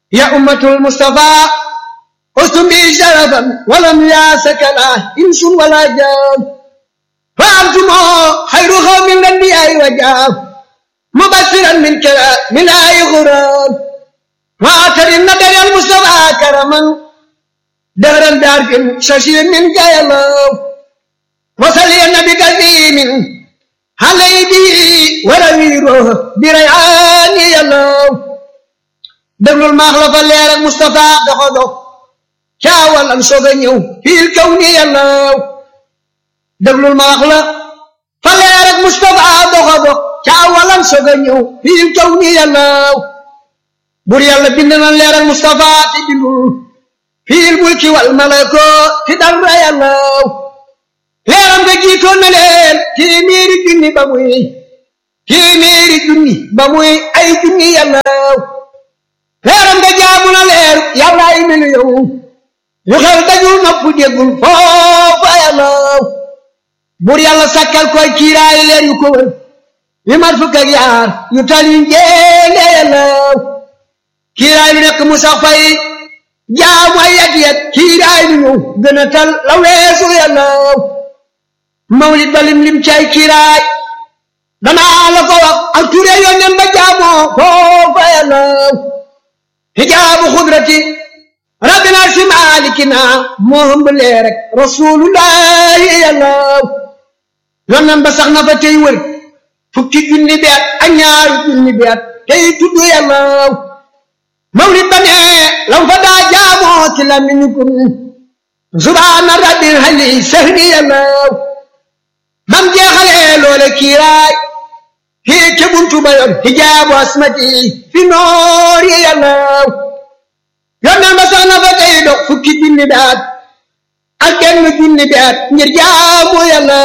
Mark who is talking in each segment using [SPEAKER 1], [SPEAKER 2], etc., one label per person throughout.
[SPEAKER 1] يا أمة المصطفى أستم بي شرفا ولم ياسك لا إنس ولا جان فأنتم خير قوم الأنبياء وجاب مبشرا من كلام من آي غرام وآخر النبي المصطفى كرما دهرا دارك ششير من جاي الله وصلي النبي كريم علي به ورويره بريعاني الله déglul maax la fa leer ak Moustapha doxo dox caawal am soog a ñëw fiil kaw ni yàllaw déglul maax la fa leer ak Moustapha doxo dox caawal am soog a ñëw fiil kaw ni yàllaw bur yàlla bind na leer ak Moustapha te bindul fiil mulki wal malako ti dara yàllaw leeram nga jiitoon na leen téeméeri junni ba muy téeméeri junni ba muy ay junni yàllaw leeram nga jaamu na leer yàlla ay melu yow yu xew dajul nopp déggul foofa yàlla bur yàlla sakkal koy kiiraay leer yu ko wër yu mat fukk ak yaar yu tali njéene yàlla kiiraay lu nekk mu sax fay jaamu ay yat yat kiiraay lu ñëw gën a tal la weesu yàlla mawlid ba lim lim cay kiiraay danaa la ko wax ak ture yónneen ba jaamoo foofa yàlla hijaabu xudrati rabbina si maalikina moo hëmb leer rek rasulullahi yàlla yonnan ba sax na fa tey wër fukki junni bi at ak ñaari junni bi at tey tudd yàlla mawlid ba ne lam fa daa jaamoo ci lamiñu kun subhaana rabbil hali sahri yàlla bam jeexalee loole kiiraay hii ca buntu ba yor hijaabu asmati fi noori yàlla yonneen ba sax na fa tey dox fukki junni baat ak benn junni baat ngir jaamu yàlla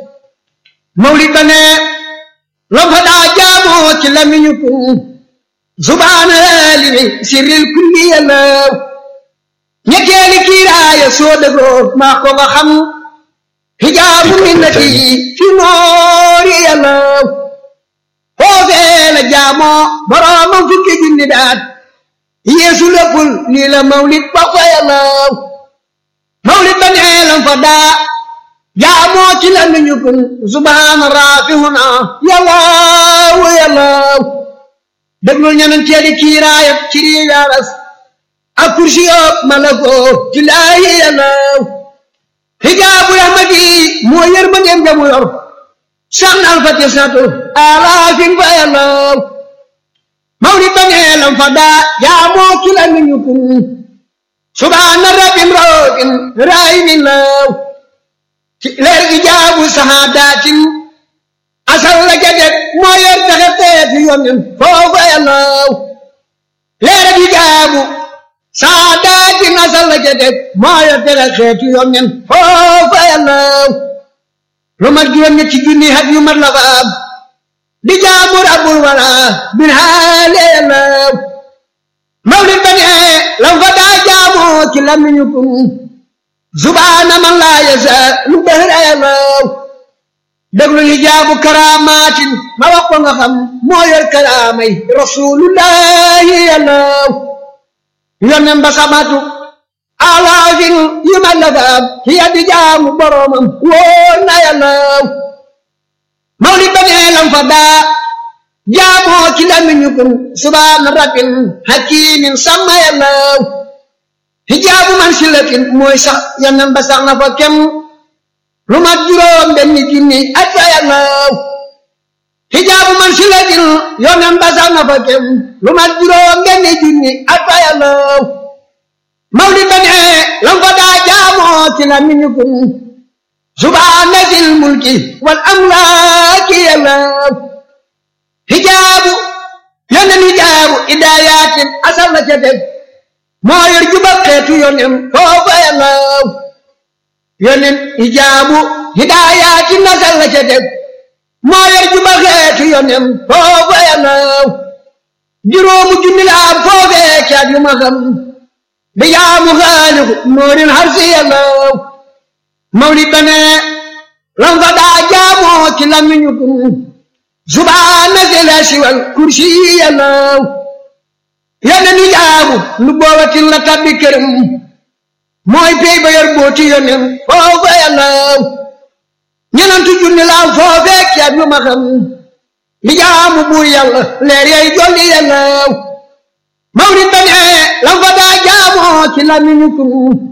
[SPEAKER 1] mawlid ba ne la fa daa jaamoo ci lamiñu kun subhaana limi sirril kulli yàlla ñetteeli kiiraaya soo dëgoo maa ko nga xam hijaabu minnati fi noori yàlla foofee la jaamoo boroomam fukki junni daat yeesu léppul lii la mawlid ba fa yàlla mawlid ba nee lam fa daa jaamoo ci la nu ñu kun subhaana raafihuna yàllaawu yàllaaw déglul ñeneen teeli kiiraayat ci rii yaaras ak kursi yoog malakoo ci laayi yàllaaw hijaabu rahmati moo yërmandeem ga mu yor sax na alfati satu alaafin fa yàllaw mawlid ba nee lam fa daa jaamoo ki la nu ñu kun subhaana rabbin roogin raayimin law ci leer ijaabu sahaadatin asal la jadet moo yor taxe teeti yonen foofa yàllaw leer ijaabu sahaadatin asal la jadet moo yor taxe teeti yonen foofa yàllaw lu mat juróom ñetti junni hat yu mat la fa am di jaamu rabbul wara bin haale yàllaw mawlid ba ne lam fa daa jaamoo ci lamiñu kun subhaana man laa yasa lu dëhra yàllaw déglu li jaabu karaamaatin ma wax ko nga xam moo yor karaamay rasulullahi yàllaw yonen ba samatu alaafin yu ma la faam ci yaddi jaamu boromam wóor na yàllaw mawlid ba nee lam fa daa jaamoo ci lamiñu kun subhaana rabbin hakimin sama yàllaw hijaabu man silatin mooy sax yonen ba sax na fa kem lu mat juróom benn junni at fa yàllaw hijaabu man silatin yonen ba sax na fa kem lu mat juróom benn junni at fa yàllaw mawlid ba ne lam fa daa jaamoo ci la miñu kun subhaana zil mulki wal amlaaki yàllaw hijaabu yonen hijaabu idaayatin asal la ca teg moo yor juba xeetu yonen foofa yàllaw yonen hijaabu hidaayatin asal la ca teg moo yor juba xeetu yonen foofa yàllaw juróomu junni la am foofee caat yu ma xam bi jaamu xaaliku noorin harsi yàllaw mawlid ba ne lam fa daa jaamoo ci lamiñu kun subhaana zil arshi wal kursi yàllaw yónneen yu jaamu lu boobatin la tabbi këram mooy pey ba yor booti yónneen foofa yàllaw ñenantu junni laaw foofee ceeb yu ma xam li jaamu buur yàlla leer yay jolli yàllaw mawlid ba ne lam fa daa jaamoo ci lamiñu kun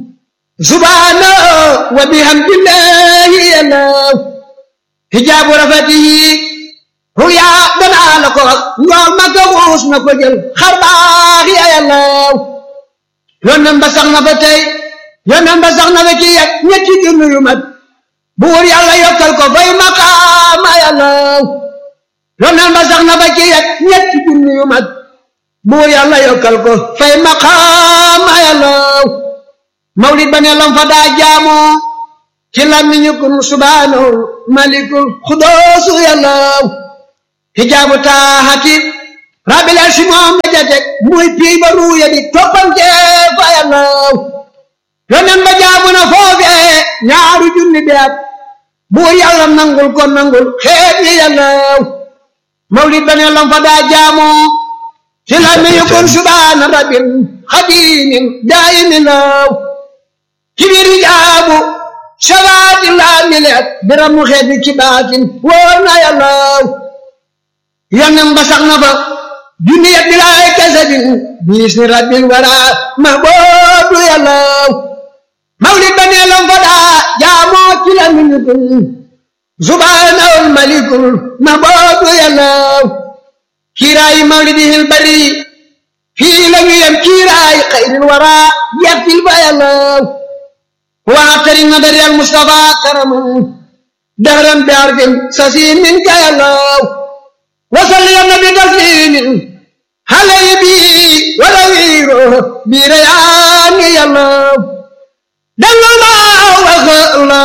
[SPEAKER 1] subhaana wa bihamdillahi yàllaw hijaabu rafatihi ruyaa danaa la ko wax njool ma ko xuus na ko jël xar baax ya yàllaw yónneen ba sax na fa tey yónneen ba sax na fa ci yet ñetti junni yu mat buur yàlla yokkal ko fay maqaama yàllaw yónneen ba sax na fa ci yet ñetti junni yu mat buur yàlla yokkal ko fay maqaama yàllaw mawlid ba ne lam fa daa jaamoo ci làmmiñu kun subhaanahu malikul xudoosu yàllaw hijaabu taaxati rabbil arsi moom la jatek muy pii ba ruuya di toppante fa yàllaw yonen ba jaamu na foofee ñaaru junni beat buur yàlla nangul ko nangul xeet yi yàllaw mawlid ba ne lam fa daa jaamoo ci làmmiñu kun subhaana rabbil xadimin daayimin law kibir jaabu sabaati laa mileet biramu xeet bi ci baatin wóor na yàllaw yonen ba sax na fa junni yet bilaay kasabin biis ni rabbil wara mahboobu yàllaw mawlid ba nee lam fa daa jaamoo ci la minutun subhaanahul malikul mahboobu yàllaw kiiraayi mawlidihil bari fii la ñu yem kiiraayi xayril wara yettil fa yàllaw waatari nadari al mustafa karaman dahran bi arfin sasiin min ka yàllaw وصل يا النبي تسليم علي بي ولا ويرو بريان يا الله دل الله وخلا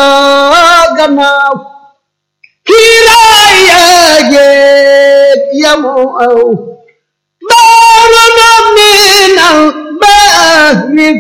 [SPEAKER 1] قناو كيرا يا جيت يا مو أو بارنا من البحر